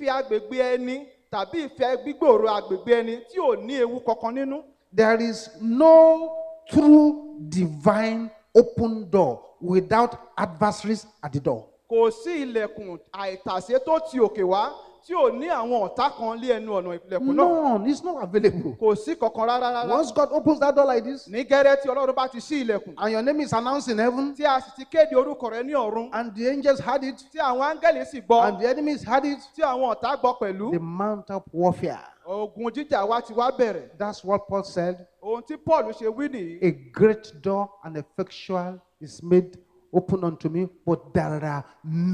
fífi agbègbè ẹni tàbí ìfẹ́ gbígbòòrò agbègbè ẹni tí ò ní ewu kankan nínú. There is no true divine open door without adversaries at the door. kò sí ilẹ̀kùn àìtàsé tó ti òkè wá tí ò ní àwọn ọ̀tá kan lé ẹnu ọ̀nà ilẹ̀kùn náà None. It's not available. kò sí kankan rárá rárá. Once God opens that door like this, ní gẹ́rẹ́ tí ọlọ́run bá ti ṣí ilẹ̀kùn and your name is announced in heaven, tí a sì ti kéde orúkọ rẹ ní ọ̀run and the angels heard it, tí àwọn áńgẹ́lì sì gbọ́ and the enemies heard it, tí àwọn ọ̀tá gbọ́ pẹ̀lú the mount up warfare. ogun jíjà wa ti wá bẹ̀rẹ̀ That's what Paul said. ohun tí paul ṣe wí nìyí A great door and effectual is made open unto me, but there are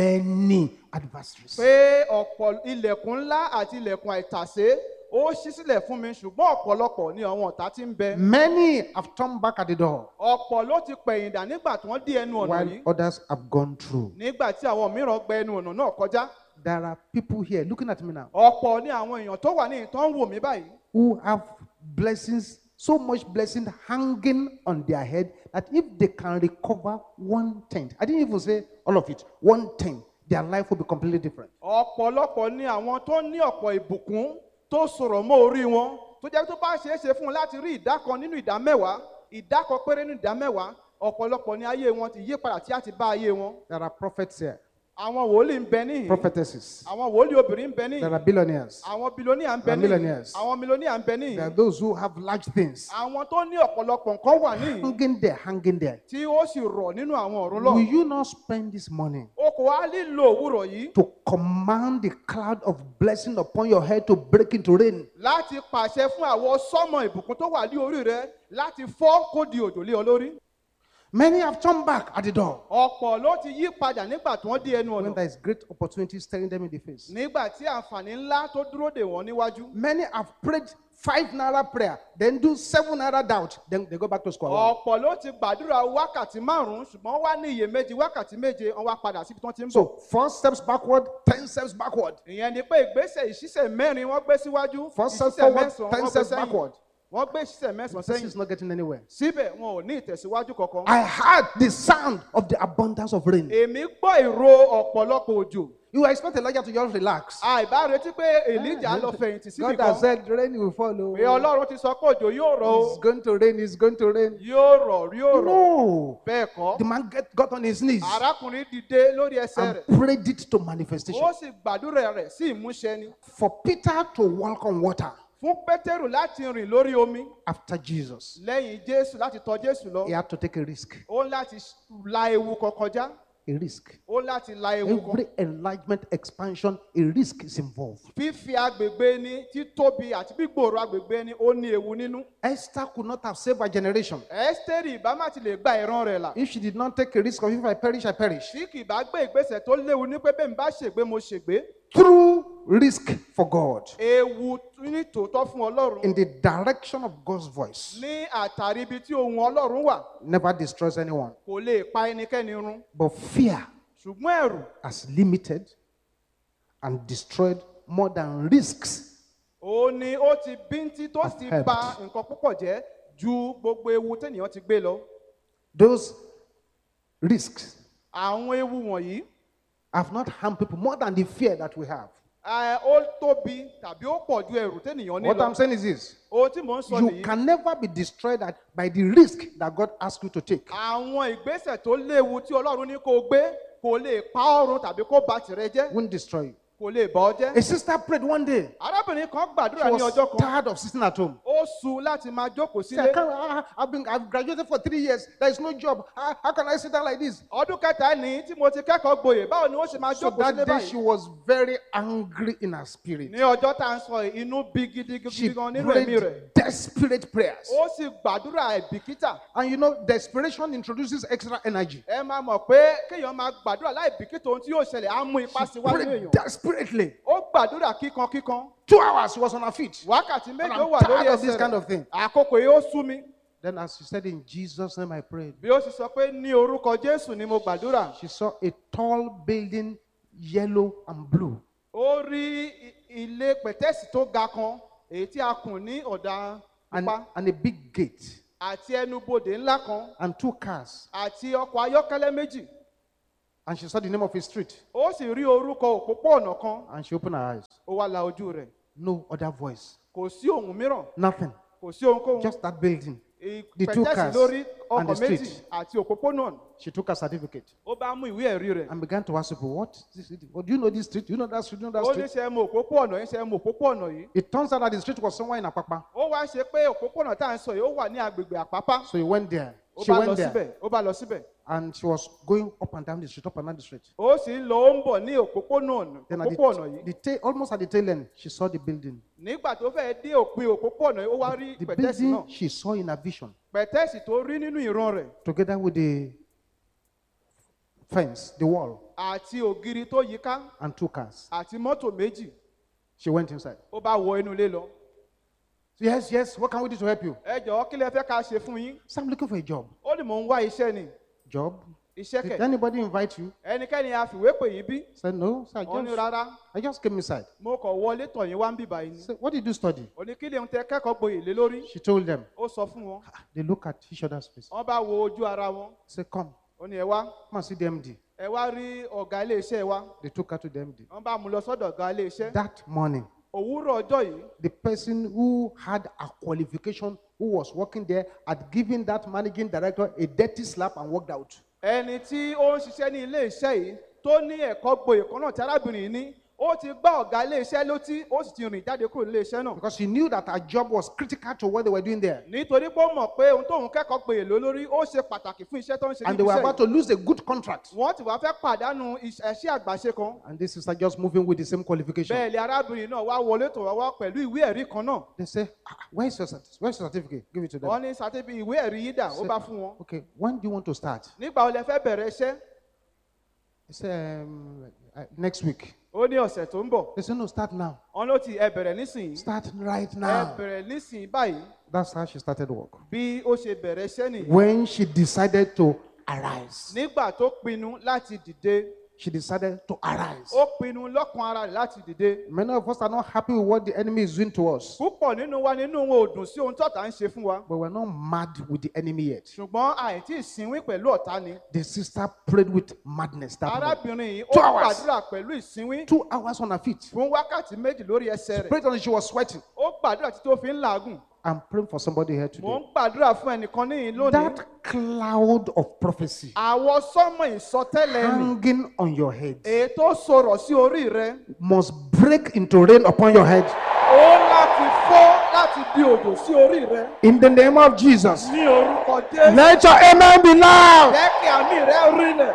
many adversaries. pé ọ̀pọ̀ ilẹ̀kùn ńlá àti ilẹ̀kùn àìtàsé ó ṣí sílẹ̀ fún mi ṣùgbọ́n ọ̀pọ̀lọpọ̀ ni àwọn ọ̀tá ti ń bẹ Many have turned back at the door, ọ̀pọ̀ ló ti pẹ̀yìndà nígbà tí wọ́n dí ẹnu ọ̀nà while yìí others have gone through. nígbà tí àwọn mìíràn gba ẹnu ọ̀nà náà kọjá There are people here looking at me now ọ̀pọ̀ ni àwọn èèyàn tó wà ní ìtàn ń wò mí báyìí who have blessings, so much blessing hanging on their head that if they can recover one tenth, I didn't even say all of it, one tenth, their life will be completely different. ọ̀pọ̀lọpọ̀ ni àwọn tó ní ọ̀pọ̀ ìbùkún tó sọ̀rọ̀ mọ́ orí wọn tó jẹ́ tó bá ṣeé ṣe fún wọn láti rí ìdá kan nínú ìdá mẹ́wàá ìdá kan péré nínú ìdá mẹ́wàá ọ̀pọ̀lọpọ̀ ni ayé wọn ti yí padà tí a ti bá ayé wọn There are prophets here, àwọn wòlíì ń bẹ níhìn prophetesses, àwọn wòlíì obìnrin ń bẹ there níhìn are billionaires, àwọn bilóníà ń bẹ There are níhìn millionaires. àwọn milóníà ń bẹ there are níhìn those who have large things àwọn tó ní ọ̀pọ̀lọpọ̀ nǹkan wà níhìn hanging there, hanging there. tí ó sì rọ̀ nínú àwọn ọ̀run Will lọ you not spend this morning o kò wá lílo òwúrọ̀ yìí to command the cloud of blessing upon your head to break into rain? láti pàṣẹ fún àwọn sọ́mọ ìbùkún tó wà ní orí rẹ láti fọ́ kó di òjò lé ọ lórí. Many have turned back at the door ọ̀pọ̀ ló ti yí padà nígbà tí wọ́n dé ẹnu when ọ̀nà there is great opportunity staring them in the face. nígbà tí àǹfààní ńlá tó dúró dè wọ́n níwájú. Many have prayed five naira prayer, then do seven naira doubt, then they go back to square one. ọ̀pọ̀ ló ti gbàdúrà wákàtí márùn-ún ṣùgbọ́n wá ní iyèméjì wákàtí méje wọ́n wá padà síbi tí wọ́n ti ń bọ̀. So four steps backward, ten steps backward. ìyẹn ni pé ìgbésẹ̀ ìṣísẹ̀ mẹ́rin wọ́n gbé síwájú Four steps ìṣísẹ̀ forward, mẹ́sàn-án ten wọ́n gbé steps sẹ́yìn backward. wọ́n gbé ìṣísẹ̀ mẹ́sàn-án This sẹ́yìn is not getting anywhere. síbẹ̀ wọn ò ní ìtẹ̀síwájú kankan. I heard the sound of the abundance of rain. èmi gbọ́ ìró ọ̀pọ̀lọpọ̀ òjò You expect Elijah to just relax. àìbá retí pé èlíjà lọ fẹ̀yìntì síbì God kan has said rain will follow. pé ọlọ́run ti sọ pé òjò yóò rọ̀ o It's going to rain, it's going to rain. yóò rọ̀ yóò rọ̀ No. bẹ́ẹ̀ kọ́ The man get, got on his knees arákùnrin dìde lórí ẹsẹ̀ and rẹ̀ prayed it to manifestation. ó sì gbàdúrà rẹ̀ sí ìmúṣẹ ni For Peter to walk on water fún pétérù láti rìn lórí omi after Jesus, lẹ́yìn jésù láti tọ jésù lọ he had to take a risk. ó ń láti la ewu kan kọjá A risk. ó ń láti la ewu kan Every enlargement, expansion, a risk is involved. fífi agbègbè ni títóbi àti gbígbòòrò agbègbè ni ó ní ewu nínú Esther could not have saved her generation ẹ́sítérì ìbá má ti lè gba ìran rẹ̀ là if she did not take a risk of if I perish, I perish. tí kì bá gbé ìgbésẹ̀ tó léwu ní pé bẹ́ẹ̀ mi bá ṣègbé mo ṣègbé Through risk for God, ewu ní tòótọ́ fún ọlọ́run in the direction of God's voice, ní àtàrí ibi tí ohun ọlọ́run wà never destroys anyone. kò lè pa ẹnikẹ́ni run But fear ṣùgbọ́n ẹ̀rù has limited and destroyed more than risks. ó ní ó ti bíntín tó sì Have bà helped. nǹkan púpọ̀ jẹ́ ju gbogbo ewu tẹ́nìyàn ti gbé lọ Those risks àwọn ewu wọ̀nyí have not harmed people more than the fear that we have. ẹ, ó tóbi tàbí ó pọ̀ ju ẹ̀rù tẹ́nìyàn ní What lọ I'm saying is this ohun tí mò ń sọ you nìyí can never be destroyed at, by the risk that God asks you to take. àwọn ìgbésẹ̀ tó léwu tí ọlọ́run ní kó o gbé kò lè pa ọrùn tàbí kó ba tìrẹ jẹ́ Won't destroy you. kò lè bà ọ́ jẹ́ A sister prayed one day. arábìnrin kan She gbàdúrà ní was ọjọ́ kan tired of sitting at home. ó su láti máa jókòó She said, sílé I can't, I, I've been I've graduated for three years. There is no job. How, how can I sit down like this? ọdún kẹta ní tí mo ti kẹ́kọ̀ọ́ gboyè báwo ni wọ́n ṣe máa So jókòó that sílé day she báyìí was very angry in her spirit. ní ọjọ́ tá à ń sọ yìí, inú bí gidigidi She gan nínú ẹ̀mí rẹ̀ prayed desperate prayers. ó sì gbàdúrà ẹ̀bìkítà And you know, desperation introduces extra energy. ẹ máa mọ̀ pé kéèyàn máa gbàdúrà láì bìkítà ohun tí yóò ṣẹlẹ̀ á mú ipá síwájú Prayed èèyàn desperately. ó gbàdúrà kíkan kíkan Two hours she was on her feet. wákàtí And méje I'm ó wà tired lórí of this ẹsẹ̀ kind rẹ̀ of thing. àkókò yìí ó sú mi Then, as she said, In Jesus' name I prayed. bí ó sì sọ pé ní orúkọ jésù ni mo gbàdúrà She saw a tall building, yellow and blue. ó rí i- ilé pẹ̀tẹ́sì tó ga kan èyí tí a kùn ní ọ̀dà And, pupa and a big gate. àti ẹnubodè ńlá kan And two cars. àti ọkọ̀ ayọ́kẹ́lẹ́ méjì And she saw the name of a street ó sì rí orúkọ òpópó-ọ̀nà kan and she opened her eyes. ó wá la ojú rẹ̀ No other voice, kò sí ohun mìíràn nothing, kò sí ohunkóhun just that building. the two pẹ̀tẹ́sì cars lórí and the ọkọ̀ méjì street. àti òpópónà She took her certificate ó bá mú ìwé ẹ̀rí rẹ̀ and began to ask people, What? is this? What do you know this street? Do you know that street? Do you know ó that ní street? ṣe mọ òpópó-ọ̀nà yìí ṣe mọ òpópó-ọ̀nà yìí It turns out that the street was somewhere in Apapa. ó wá ṣe pé òpópó-ọ̀nà tá à ń sọ yìí ó wà ní agbègbè àpápá So he went there. ó She bá lọ went there síbẹ̀ ó bá lọ síbẹ̀ and she was going up and down the street, up and down the street. ó sì ń lọ ó ń bọ̀ ní òpópónà Then at òpópó-ọ̀nà the, yìí the tail, almost at the tail end, she saw the building. nígbà tó fẹ́ dé òpin òpópó-ọ̀nà yìí ó wá rí The pẹ̀tẹ́sì building náà she saw in her vision, pẹ̀tẹ́sì tó rí nínú ìran rẹ̀ together with the fence, the wall, àti ògiri tó yíká and two cars. àti mọ́tò méjì She went inside. ó bá wọ inú ilé lọ Yes, yes, what can we do to help you? ẹ jọ̀ọ́ kí lẹ fẹ́ ká ṣe fún yín So I'm looking for a job. ó ní mò ń wá iṣẹ́ ni Job? iṣẹ́ Did kẹ̀ anybody invite you? ẹnikẹ́ni a fìwé pè yín bí I said, No, sir, I ó ní just, rárá I just came inside. mo kàn wọlé tọ̀ yín wá ń bìbà yín I ni said, What did you study? ó ní kí lè ń tẹ kẹ́kọ̀ọ́ gboyè lé lórí She told them. ó sọ fún wọn They look at each other's face. wọ́n bá wo ojú ara wọn I said, Come, ó ní ẹ wá come and see the MD. ẹ wá rí ọ̀gá ilé iṣẹ́ wa They took her to the MD. wọ́n bá mú lọ sọ́dọ̀ ọ̀gá ilé iṣẹ́ That morning, òwúrọ̀ ọjọ́ yìí the person who had a qualification, who was working there, had given that managing director a dirty slap and walked out. ẹni tí ó ń ṣiṣẹ́ ní ilé iṣẹ́ yìí tó ní ẹ̀kọ́ gboyè kan náà tí arábìnrin yìí ní ó ti gbá ọ̀gá ilé iṣẹ́ létí ó sì ti rìn jáde kúrò nílé iṣẹ́ náà Because she knew that her job was critical to what they were doing there. nítorí pé ó mọ̀ pé ohun tóun kẹ́kọ̀ọ́ gboyè lé lórí ó ṣe pàtàkì fún iṣẹ́ tó ń ṣe And níbi they were iṣẹ́ about yìí to lose a good contract. wọ́n ti wá fẹ́ pàdánù iṣẹ́ àgbàṣe kan And this sister just moving with the same qualification. bẹ́ẹ̀ ni arábìnrin náà wá wọlé tó wá wá pẹ̀lú ìwé ẹ̀rí kan náà They say, "Ah, where's your, certi- where's your certificate? Give it to them. wọ́n ní sátẹ́bí ìwé ẹ̀rí yìí dà ó bá fún wọn Okay, when do you want to start? nígbà wo lẹ fẹ́ bẹ̀rẹ̀ iṣẹ́ They say, um, uh, next week. ó ní ọ̀sẹ̀ tó ń bọ̀ They say, no, start now. wọn ló ti ẹ bẹ̀rẹ̀ nísìnyí Start right ẹ now. bẹ̀rẹ̀ nísìnyí báyìí That's how she started work. bí ó ṣe bẹ̀rẹ̀ iṣẹ́ nìyí When she decided to arise, nígbà tó pinnu láti dìde she decided to arise. ó pinnu lọ́kàn ara rẹ̀ láti dìde Many of us are not happy with what the enemy is doing to us, púpọ̀ nínú wa nínú wọn ò dùn sí ohun tọ́ta ń ṣe fún wa but we're not mad with the enemy yet. ṣùgbọ́n àìtí ìsínwín pẹ̀lú ọ̀tá ni The sister prayed with madness that morning. arábìnrin yìí ó Two hours. gbàdúrà pẹ̀lú ìsínwín Two hours on her feet. fún wákàtí méjì lórí ẹsẹ̀ rẹ̀ Prayed until she was sweating. ó gbàdúrà títí ó fi ń làágùn I'm praying for somebody here mò today. ń gbàdúrà fún ẹnìkan níyìn lónìí That cloud of prophecy àwọn sọ́mọ ìsọtẹ́lẹ̀ ni hanging on your head èyí tó sọ̀rọ̀ sí orí rẹ̀ must break into rain upon your head. ó láti fọ́ láti di òjò sí orí rẹ̀ In the name of Jesus. ní orúkọ jésù Let your amen be loud. jẹ́ kí àmì rẹ̀ rinlẹ̀.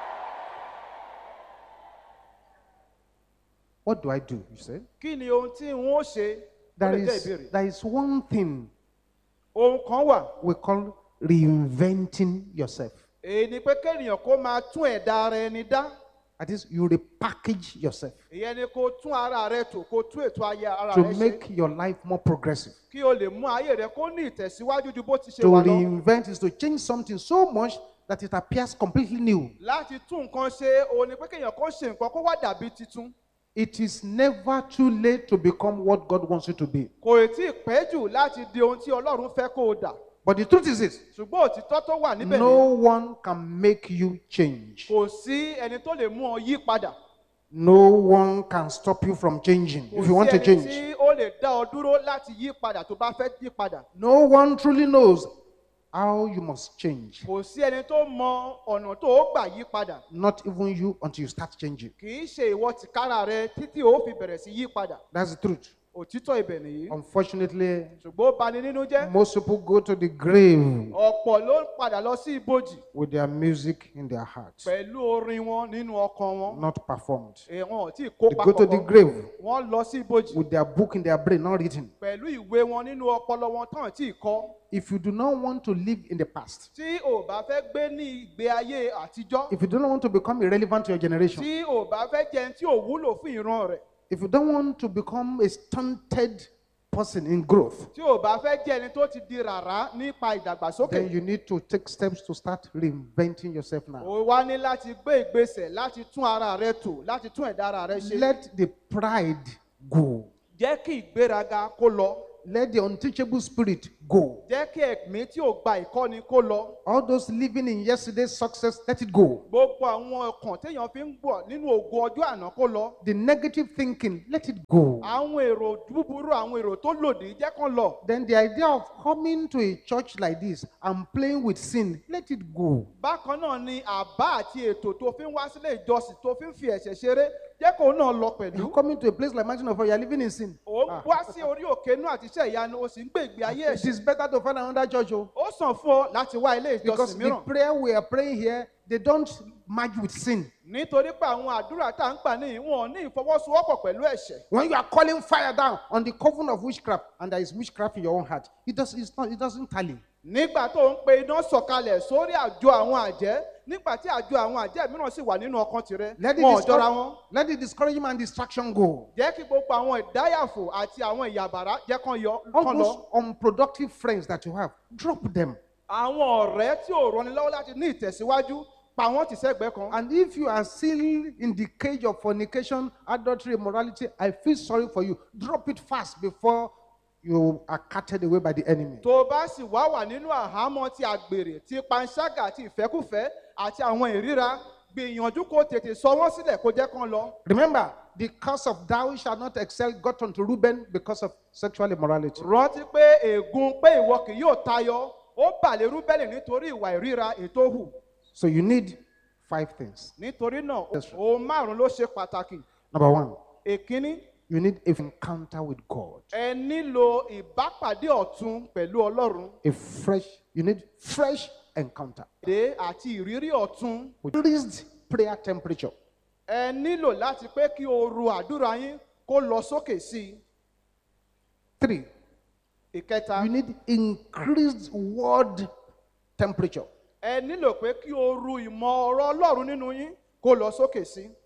What do I do? You say? kí ni ohun tí n ó ṣe ó There lè jẹ́ is, ìbéèrè there is one thing ohun kan wà we call reinventing yourself. èyí ni pé kéèyàn kó máa tún ẹ̀dá ara ẹni dá That is, you repackage yourself ìyẹn ni kó tún ara rẹ tò kó tún ètò ayé ara to rẹ ṣe make your life more progressive. kí o lè mú ayé rẹ kó ní ìtẹ̀síwájú ju bó ti ṣe To wà lọ reinvent is to change something so much that it appears completely new. láti tún nǹkan ṣe òun ni pé kéèyàn kó ṣe nǹkan kó wá dàbí titun It is never too late to become what God wants you to be. kò tí ì pẹ́ jù láti di ohun tí ọlọ́run fẹ́ kó o dà But the truth is this ṣùgbọ́n òtítọ́ tó wà níbẹ̀ no ni one can make you change, kò sí ẹni tó lè mú ọ yí padà no one can stop you from changing kò if you want sí to ẹni change. tí ó lè dá ọ dúró láti yí padà tó bá fẹ́ yí padà No one truly knows how you must change, kò sí ẹni tó mọ ọ̀nà tó ó gbà yí padà not even you until you start changing. kì í ṣe ìwọ tìkára rẹ títí ó fi bẹ̀rẹ̀ sí yí padà That's the truth. òtítọ́ ibẹ̀ nìyí Unfortunately, ṣùgbọ́n ó bani nínú jẹ́ most people go to the grave ọ̀pọ̀ ló ń padà lọ sí ibojì with their music in their heart, pẹ̀lú orin wọn nínú ọkàn wọn not performed. èèwọ̀n tí They kópa go to the kọ̀ọ̀kan grave wọ́n lọ sí ibojì with their book in their brain, not written. pẹ̀lú ìwé wọn nínú ọpọlọ wọn tán tí kọ́ If you do not want to live in the past, tí ò bá fẹ́ gbé ní ìgbé ayé àtijọ́ if you do not want to become irrelevant to your generation, tí ò bá fẹ́ jẹun tí ò wúlò fún ìran rẹ̀ if you don't want to become a stunted person in growth, tí ò bá fẹ́ jẹ́ ẹni tó ti di rárá nípa ìdàgbàsókè then you need to take steps to start reinventing yourself now. o wá ní láti gbé ìgbésẹ̀ láti tún ara rẹ tò láti tún ẹ̀dá ara rẹ ṣe Let the pride go. jẹ́ kí ìgbéraga kó lọ Let the unteachable spirit go. jẹ́ kí ẹ̀mí tí ò gba ìkọ́ni kó lọ All those living in yesterday's success, let it go. gbogbo àwọn ọkàn téèyàn fi ń gbọ̀ nínú ògo ọjọ́ àná kó lọ The negative thinking, let it go. àwọn èrò búburú àwọn èrò tó lòdì jẹ́ kán lọ Then the idea of coming to a church like this and playing with sin, let it go. bákan náà ni àbá àti ètò tó fi ń wá sílé ìjọsìn tó fi ń fi ẹ̀ṣẹ̀ ṣeré jẹ́ kó náà lọ pẹ̀lú You're coming to a place like Mountain of Fire, you're living in sin. ó ń wá sí orí òkè inú àti iṣẹ́ ìyanu ó sì ń gbé ìgbé ayé It ẹ̀ṣẹ̀ is better to find another church, oh, ó sàn fún ọ láti wá ilé because ìjọsìn the mìíràn prayer we are praying here, they don't merge with sin. nítorí pé àwọn àdúrà tá à ń gbà ní wọn ní ìfọwọ́sowọ́pọ̀ pẹ̀lú ẹ̀ṣẹ̀ When you are calling fire down on the coven of witchcraft, and there is witchcraft in your own heart, it does it's not it doesn't tally. nígbà tó ń pe iná sọ̀kalẹ̀ sórí àjọ àwọn àjẹ́ nígbà tí àjọ àwọn àjẹ́ mìíràn sì wà nínú ọkàn tirẹ̀ Let the, wọn ò jọra discour- wọn let the discouragement and distraction go. jẹ́ kí gbogbo àwọn ìdáyàfò àti àwọn ìyàbàrá jẹ́ kán yọ All kán those lọ unproductive friends that you have, drop them. àwọn ọ̀rẹ́ tí ò rọni lọ́wọ́ láti ní ìtẹ̀síwájú pa wọ́n ti sẹ́gbẹ̀ẹ́ kan And if you are still in the cage of fornication, adultery, immorality, I feel sorry for you. Drop it fast before you are carted away by the enemy. tó o bá sì wá wà nínú àhámọ́ ti àgbèrè ti panṣágà àti ìfẹ́kùfẹ́ àti àwọn ìríra gbìyànjú kó tètè sọ wọ́n sílẹ̀ kó jẹ́ kán lọ Remember, the curse of thou shalt not excel got unto Reuben because of sexual immorality. rántí pé ègún pé ìwọ kì yóò tayọ ó bàlẹ̀ rúbẹ́lì nítorí ìwà ìríra ètò hù So you need five things. nítorí náà Yes, sir. ohun márùn ló ṣe pàtàkì Number one, èkíní you need an encounter with God. ẹ nílò ìbápàdé ọ̀tun pẹ̀lú ọlọ́run A fresh, you need fresh encounter. dé àti ìrírí ọ̀tun With increased prayer temperature. ẹ nílò láti pé kí ooru àdúrà yín kó lọ sókè sí i Three, ìkẹta you need increased word temperature. ẹ nílò pé kí ooru ìmọ̀ ọ̀rọ̀ ọlọ́run nínú yín kó lọ sókè sí i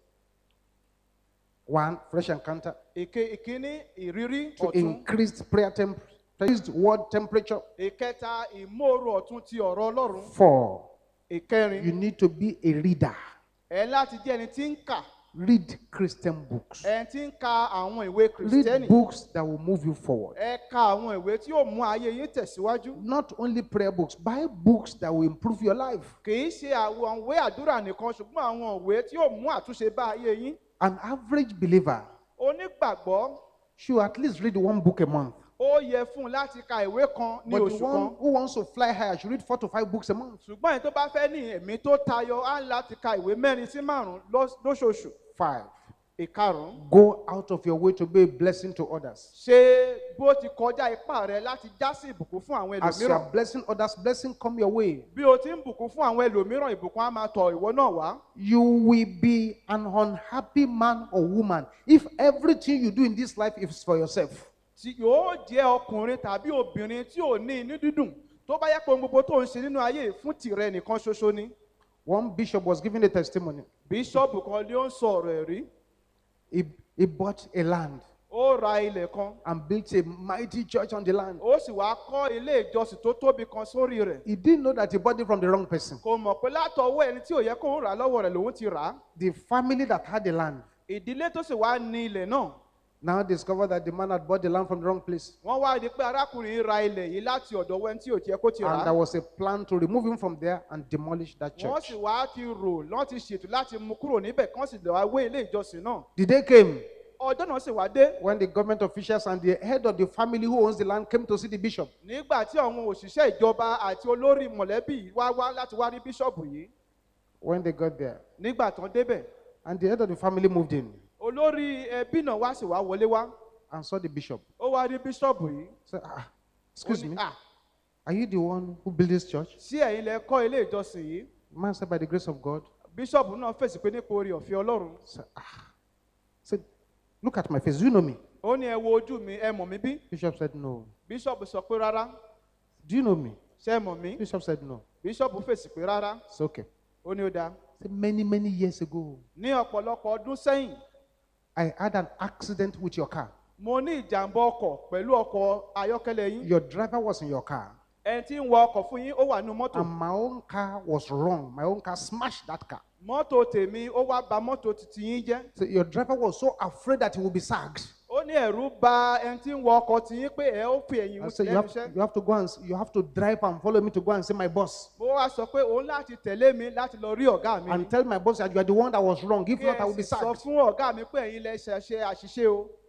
One, fresh encounter. ìke ìkíní ìrírí To ọ̀tun increased prayer temperature, increased word temperature. ìkẹta ìmóoru ọ̀tun ti ọ̀rọ̀ ọlọ́run Four, ìkẹrin you need to be a reader. ẹ láti jẹ́ ẹni tí ń kà Read Christian books. ẹni tí ń ka àwọn ìwé Read kìrìsìtẹ́nì books that will move you forward. ẹ ka àwọn ìwé tí yóò mú ayé yín tẹ̀síwájú Not only prayer books, buy books that will improve your life. kì í ṣe àwọn ìwé àdúrà nìkan ṣùgbọ́n àwọn ìwé tí yóò mú àtúnṣe bá ayé yín An average believer onígbàgbọ́ should at least read one book a month. ó yẹ fún un láti ka ìwé kan ní But the oṣù one kan who wants to fly higher should read four to five books a month. ṣùgbọ́n ẹni tó bá fẹ́ ní ẹ̀mí tó tayọ á ń láti ka ìwé mẹ́rin sí márùn-ún lọ́s- lóṣooṣù Five, ìkarùn-ún go out of your way to be a blessing to others. ṣe bó ti kọjá ipá rẹ láti já sí ìbùkún fún àwọn As you ẹlòmíràn are blessing others, blessing come your way. bí o ti ń bùkún fún àwọn ẹlòmíràn ìbùkún á máa tọ̀ ìwọ náà wá You will be an unhappy man or woman if everything you do in this life is for yourself. tí yóò jẹ́ ọkùnrin tàbí obìnrin tí ò ní inú dídùn tó bá yẹ pé ohun gbogbo tó ń ṣe nínú ayé yìí fún tìrẹ nìkan ṣoṣo ni One bishop was giving a testimony. bíṣọ́ọ̀bù kan ló ń sọ ọ̀rọ̀ ẹ̀rí He, he bought a land ó ra ilẹ̀ kan and built a mighty church on the land. ó sì wá kọ́ ilé ìjọsìn tó tóbi kan sórí rẹ̀ He didn't know that he bought it from the wrong person. kò mọ̀ pé látọwọ́ ẹni tí ò yẹ kó ń rà á lọ́wọ́ rẹ̀ lòun ti rà á The family that had the land ìdílé tó sì wá ní ilẹ̀ náà now discovered that the man had bought the land from the wrong place. wọ́n wá di pé arákùnrin yìí ra ilẹ̀ yìí láti ọ̀dọ̀ ẹni tí ò yẹ kó ti rà And á there was a plan to remove him from there and demolish that wọ́n church. sì wá ti rò lọ́n ti ṣètò láti mú kúrò níbẹ̀ kán sì lọ́ọ́ wé ilé ìjọsìn náà The day came ọjọ́ náà sì wá dé when the government officials and the head of the family who owns the land came to see the bishop. nígbà tí àwọn òṣìṣẹ́ ìjọba àti olórí mọ̀lẹ́bí yìí wá wá láti wá rí bíṣọ̀bù yìí When they got there, nígbà tán débẹ̀ and the head of the family moved in olórí ẹbí náà wá sì wá wọlé wá and saw the bishop. ó wá rí bíṣọ̀bù yìí Said, ah, ó excuse ní, me, "Ah, are you the one who built this church? sí ẹ̀yin lẹ kọ́ ilé ìjọsìn yìí The man said, by the grace of God. bíṣọ̀bù náà fèsì pé nípa orí ọ̀fẹ́ ọlọ́run Said, ah. Said, look at my face. Do you know me? ó ní ẹ wo ojú mi ẹ mọ̀ mí bí Bishop said, no. bíṣọ̀bù sọ pé rárá Do you know me? ṣé ẹ mọ̀ mí Bishop said, no. bíṣọ̀bù fèsì pé rárá It's okay. ó ní ó dáa Said, many, many years ago, ní ọ̀pọ̀lọpọ̀ ọdún sẹ́yìn I had an accident with your car. mo ní ìjàmbá ọkọ̀ pẹ̀lú ọkọ̀ ayọ́kẹ́lẹ́ yín Your driver was in your car. ẹni tí ń wa ọkọ̀ fún yín ó wà nínú mọ́tò And my own car was wrong. My own car smashed that car. mọ́tò tèmi ó wá ba mọ́tò titi yín jẹ́ So your driver was so afraid that he would be sacked. ó ní ní ẹ̀rú ba ẹni tí ń wọ ọkọ̀ tí yín pé ẹ ó fi ẹ̀yìn I wù say, you lẹ́nu have, iṣẹ́. you have to go and, s- you have to drive and follow me to go and see my boss. mo wá sọ pé òun láti tẹ̀lé mi láti lọ rí ọ̀gá mi. And tell my boss that you are the one that was wrong. If kí not, I ẹ will be sì sọ sacked. fún ọ̀gá mi pé ẹ̀yin lẹ ṣe ṣe àṣìṣe o.